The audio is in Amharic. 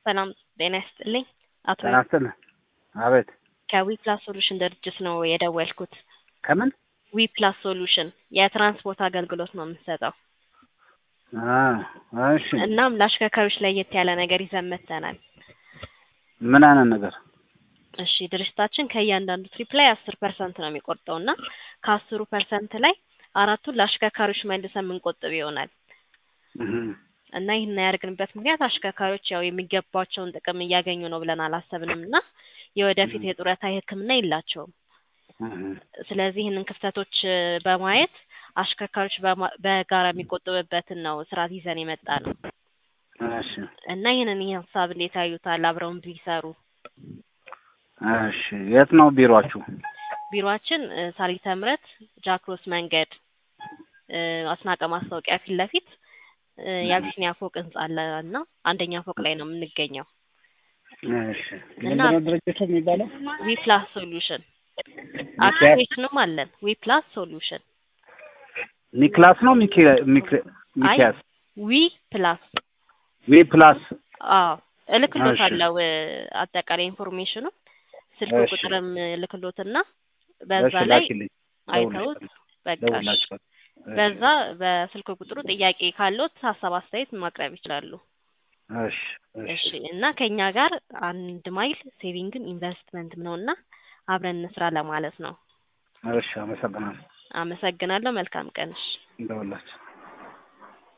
ሰላም ጤና ይስጥልኝ። አቶ ጤና ይስጥልኝ። አቤት ከዊ ፕላስ ሶሉሽን ድርጅት ነው የደወልኩት። ከምን ዊ ፕላስ ሶሉሽን የትራንስፖርት አገልግሎት ነው የምንሰጠው። አ እሺ እናም ለአሽከርካሪዎች ለየት ያለ ነገር ይዘን መጥተናል። ምን አይነት ነገር? እሺ ድርጅታችን ከእያንዳንዱ ትሪፕ ላይ አስር ፐርሰንት ነው የሚቆርጠው እና ከአስሩ ፐርሰንት ላይ አራቱን ለአሽከርካሪዎች መልሰን የምንቆጥብ ይሆናል እህ እና ይህን ያደርግንበት ምክንያት አሽከርካሪዎች ያው የሚገባቸውን ጥቅም እያገኙ ነው ብለን አላሰብንም እና የወደፊት የጡረታ የሕክምና የላቸውም። እህ ስለዚህ ይህንን ክፍተቶች እ በማየት አሽከርካሪዎች በማ- በጋራ የሚቆጥብበትን ነው ስርዓት ይዘን የመጣ ነው እሺ እና ይህንን ይህ ሀሳብ እንዴት ያዩታል? አብረውን ቢሰሩ እሺ የት ነው ቢሮአችሁ? ቢሮአችን እ ሳሪተ ምሕረት ጃክሮስ መንገድ እ አስናቀ ማስታወቂያ ፊት ለፊት እ የአቢሲኒያ ፎቅ ህንጻ አለ እና አንደኛ ፎቅ ላይ ነው የምንገኘው። እሺ እና ምንድነው ድርጅቱ የሚባለው? ዊ ፕላስ ሶሉሽን ሚኪያስ አፕሊኬሽንም አለን። ዊ ፕላስ ሶሉሽን ኒክላስ ነው ሚኪ ሚኪ አይ ሚኪያስ ዊ ፕላስ ዊ ፕላስ አዎ እልክሎታለሁ እሺ እ አጠቃላይ ኢንፎርሜሽኑ ስልክ እሺ ቁጥርም እልክሎትና እሺ በዛ ላይ ላኪልኝ አይተውት ደውልልሻለሁ በቃ እሺ ደውልላችኋለሁ እሺ በዛ በስልክ ቁጥሩ ጥያቄ ካለዎት ሀሳብ አስተያየት ማቅረብ ይችላሉ። እሺ እሺ እሺ እና ከኛ ጋር አንድ ማይል ሴቪንግም ኢንቨስትመንትም ነው እና አብረን እንስራ ለማለት ነው። እሺ አመሰግናለሁ አመሰግናለሁ። መልካም ቀን። እሺ ደውላችሁ